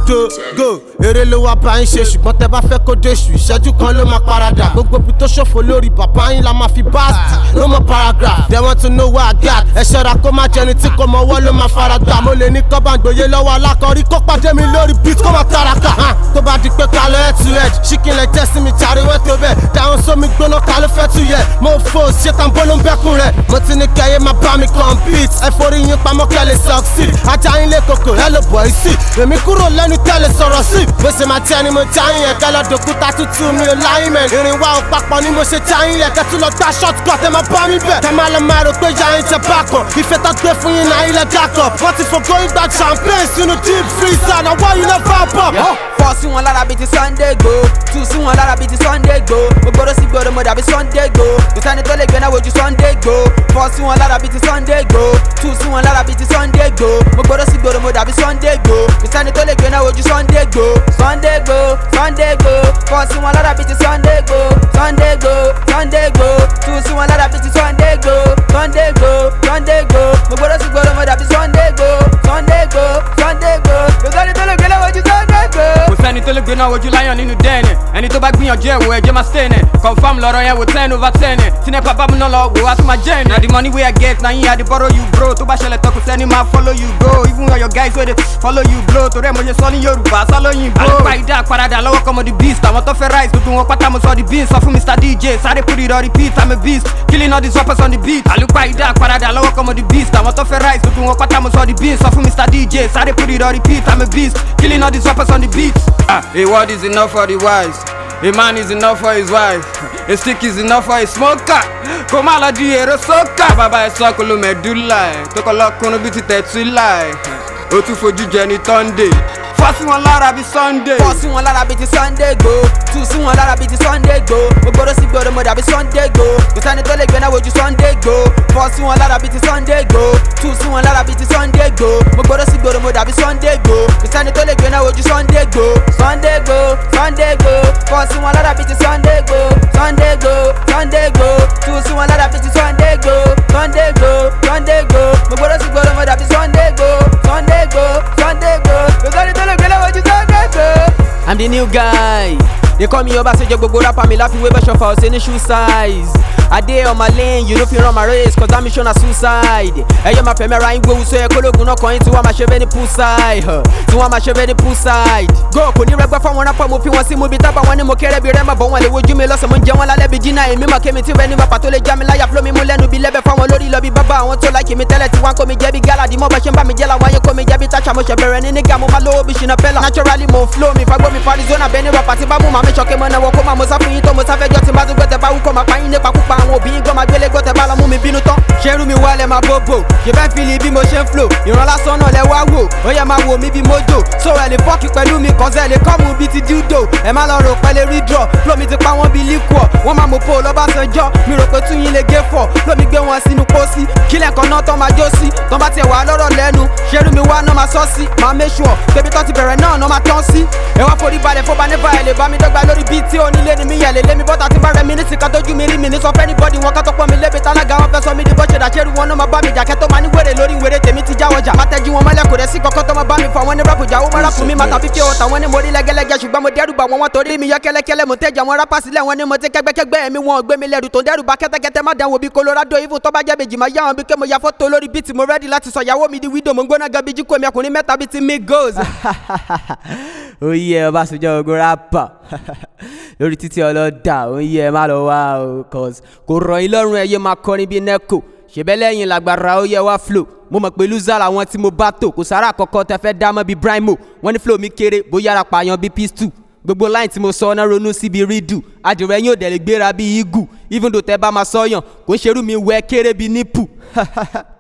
do go eré ló wá bá yín ṣe ṣùgbọ́n tẹ bá fẹ́ kó déṣù ìṣẹ́jú kan ló máa paradà gbogbo ibi tó ṣòfò lórí bàbá yín la máa fi báàsì no more paragraph they want to know where I got ẹ ṣọ́ra kó má jẹni tí kò mọ ọwọ́ ló máa fara gbà mo lè ní kọ́ bá ń gbòye lọ́wọ́ alákọ̀ọ́rí kó pàdé mi lórí beat kó má taraka hàn tó bá di pé ká lọ head to head ṣíkìn lẹ jẹ́ sí mi jàre tó bẹ́ẹ̀ dáhùn sómi gbóná ká ló fẹ́ tu yẹ mo fò ṣetán bó ló ń bẹ́kùn rẹ̀ mo ti ní kẹ́yẹ́ máa bá mi compete ẹ forí yín pamọ́ kẹ́ lè succeed ajá yín lé koko ẹ ló bọ̀ sí èmi kúrò lẹ́nu tẹ́lẹ̀ sọ̀rọ̀ sí bó ṣe máa tẹ́ ni mo já yín yẹn kẹ́ lọ dòkúta tútù mi ò láyín mẹ́ irin wa ò papọ̀ ni mo ṣe já yín yẹn kẹ́ tún lọ gbá short cut ẹ máa bá mi bẹ̀ kẹ́ máa lọ máa rò pé yáyín jẹ bákan ìfẹ́ tó gbé fún yín náà ilẹ̀ dákọ̀ wọ́n ti fògó ìgbà champagne sínú deep freezer náà wọ́n yín náà fà bọ̀. fọ́ sí wọn lára bíi ti sunday go tú sí wọn lára bíi ti sunday go mo gbọ́dọ̀ sí gbọ́dọ̀ mo dàbí sunday go kò sẹ́ni tó lè gbé náà wojú sunday go fọ́ sí wọn lára bíi ti sunday go tú sí wọn lára bíi ti sunday go mo gbọ́dọ̀ sí gbọ́dọ̀ mo dàbí sunday go kò sẹ́ni tó lè gbé náà wojú sunday go sunday go sunday go fọ́ sí wọn lára bíi ti sunday go sunday go sunday go tú sí wọn lára bíi ti sunday go sunday go sunday go mo gbọ́dọ̀ sí gbọ́dọ̀ mo dàbí sunday go sunday go sunday go kò sẹ́ni tó lè gbé náà wojú sunday go. kò sẹ́ni tó lè gbéná ojú láyàn nínú dẹ́ẹ̀nì ẹni tó bá gbìyànjú ẹ̀ wò ẹ̀jẹ̀ máa stẹ́ẹ̀nì confam lọ́rọ̀ yẹn wò ten over ten tí nepa bá mi náà lọ wò wá tún máa jẹ́ ẹ̀nì. na the money wey i get na yín i dey borrow you bro tó bá ṣẹlẹ̀ tọkùn sẹ́ni máa follow you go even all your guys wey dey follow you blow torí ẹ̀ mo ṣe sọ ní yorùbá sálóyìn bro. àlùpà ìdá àparadà lọ́wọ́ kọ́mọ the beast àwọn tó fẹ́ rise gbogbo wọn pátá mo sọ the beans sọ fún mr dj sáré put it on repeat i'm a beast killing all these rappers on the beat. àlùpà ìdá àparadà lọ́wọ́ kọ́mọ the beast àwọn tó fẹ́ rise gbogbo wọn pátá mo sọ the beans sọ fún mr dj sáré put it on repeat i'm a beast killing all these rappers on the beat. Ah, a word is enough for the wise. A man is enough for his wife. A stick is enough for a smoker. Kó má lọ di èrò sókà. Bàbá ẹ̀ sọ́kò ló mẹ́dúlà ẹ̀. Tó kọ́ lọ́kùnrin bíi ti tẹ̀túlà ẹ̀. Ó tún fojú jẹ ní Sunday. Fọ́ sí wọn lára bíi Sunday. fọ́ sí wọn lára bíi ti sunday go tú sí wọn lára bíi ti sunday go mo gbọ́dọ̀ sí gbọ́dọ̀ mo dàbí sunday go kò sẹ́ni tó lè gbé náà wojú sunday go fọ́ sí wọn lára bíi ti sunday go tú sí wọn lára bíi ti sunday go mo gbọ́dọ̀ sí gbọ́dọ̀ mo dàbí sunday go kò sẹ́ni tó lè gbé náà wojú sunday go sunday go sunday go fọ́ sí wọn lára bíi ti sunday go sunday go sunday go tú sí wọn lára bíi ti sunday go sunday go sunday go mo gbọ́dọ̀ sí gbọ́dọ̀ mo dàbí sunday go sunday go sunday go kò sẹ́ni tó lè gbé náà wojú sunday go. I'm the new guy. They call me Obasanjo gbogbo rapper mi láfiwé bẹ́ẹ̀ ṣọfà ọ̀sẹ̀ ní shoe size. I dey on my lane, you no fit run my race cause that mission na suicide. Ẹyẹ máa fẹ̀mí ara yín gbówó sọ yẹ kólógun náà kàn yín tí wọ́n máa ṣe bẹ́ẹ̀ ní poolside. huh, Tí wọ́n máa ṣe bẹ́ẹ̀ ní poolside. Go kò ní rẹgbẹ́ fáwọn rapper mo fi wọn sí mu bí tábà wọn ni mo kéré bí rẹ́mà bọ̀ wọn lè wojú mi lọ́sàn mo ń jẹ wọn lálẹ́ bí jìnnà èmi mọ̀ kémi tí wẹ́n ní bàbá tó lè já mi láyà flow mi mú lẹ́nu bí lẹ́bẹ̀ fáwọn lórí lọ bí bàbá àwọn tó láìkì mi tẹ́lẹ̀ tí wọ́n kó mi jẹ́ bí gálàdì mọ́ bá ṣe ń bá mi jẹ́ làwọn ayé kó mi jẹ́ bí táṣà mo ṣẹ̀ bẹ̀rẹ̀ ní nígà mo máa lówó bí ṣìnà pẹ́lá. Naturally mo ń flow mi fagbó mi farizona bẹ́ẹ̀ ní rapper tí bá mú màmí ṣọ̀kẹ́ mọ́ náà wọ́n kó máa mo sá fún yín tó mo sáfẹ́jọ́ tí n bá tún gbẹ́tẹ̀ bá wú kó máa pa yín nípa púpà àwọn òbí yín gbọ́ máa gbélé gbọ́tẹ̀ bá lọ mú mi bínú tán. ṣerú mi wálẹ̀ máa bóbò ṣe fẹ́ fìlì bí mo ṣe ń flow ìran lásán náà lẹ wá wò ó yẹ máa wò mí bí mojo so ẹ lè fọ́ọ̀kì pẹ̀lú mi kàn sẹ́ lè kọ́mù bíi ti dildo ẹ má lọ rò pẹ́lẹ́ rí draw flow mi ti pa wọ́n bíi liquor wọ́n máa mọ̀ pò lọ́bàṣánjọ́ mi rò pé tún yín lè gé fọ̀ flow mi gbé wọn sínú pósí kílẹ̀ kan náà tán máa jó sí tán bá tiẹ̀ wà lọ́rọ̀ lẹ́nu ṣerú mi wá náà máa sọ́ sí máa make sure pébi tán ti bẹ̀rẹ̀ náà náà máa tán sí ẹ wá forí balẹ̀ fọba nípa ẹ̀ lè bá mi dọ́gba lórí bíi tí onílé ni mi yẹ̀ lè lé mi bọ́tà tí bá rẹ̀ mi ní sìkà tójú mi rí mi ní sọ fẹ́ anybody wọn ká tó pọ́n mi lébi tálága wọn fẹ́ sọ mi di bó ṣe dàṣẹ́rù wọn náà máa bá mi jà kẹ́tọ́ máa ní wèrè lórí wèrè tèmi ti jáwọ́ jà. mátẹ́jú wọn mọ́lẹ̀ kò rẹ̀ sí kọ́kọ́ tó máa bá mi fọ àwọn ní rapu jà ó máa rapu mi máa tàbí fi ọ̀tà wọn ní mo rí lẹ́gẹ́lẹ́gẹ́ ṣùgbọ́n mo dẹ́rù bà wọn wọn torí mi yọ kẹ́lẹ́kẹ́lẹ́ mo tẹ́jà wọn rápá sílẹ̀ wọn ní mo ti kẹ́gbẹ́kẹ́gbẹ́ mi wọn ò gbé mi lẹ́rù tó ń dẹ́rù bà kẹ́tẹ́kẹ́tẹ́ má dánwò bí colorado even tó bá jẹ́ bèjì máa yá wọn bí ké mo ya fọ́tò lórí bíìtì mo rẹ́dí láti sọ ìyàwó mi di widow mo ń gbóná gan bí jí kò mi ọkùnrin mẹ́ta bíi ti migos. oyè Ọbásanjọ́ ogun rapper lórí títí ọlọ́dà oyè má lọ wá o cause kò rọ̀ yín lọ́rùn ẹ̀yẹ máa kọrin bíi neco ṣèbẹ́ lẹ́yìn làgbàrá ó yẹ wá flow mo mọ̀ pé loser làwọn tí mo bá tò kò sára àkọ́kọ́ tẹ fẹ́ dá mọ́ bíi brimo wọ́n ní flow mi kéré bóyá ara pààyàn bíi pistol gbogbo line tí mo sọ ọ́nà ronú síbi rídù adìrẹ yín ò dẹ̀ lè gbéra bíi igu even though tẹ bá máa sọyàn kò ń ṣerú mi wẹ́ kéré bíi nípù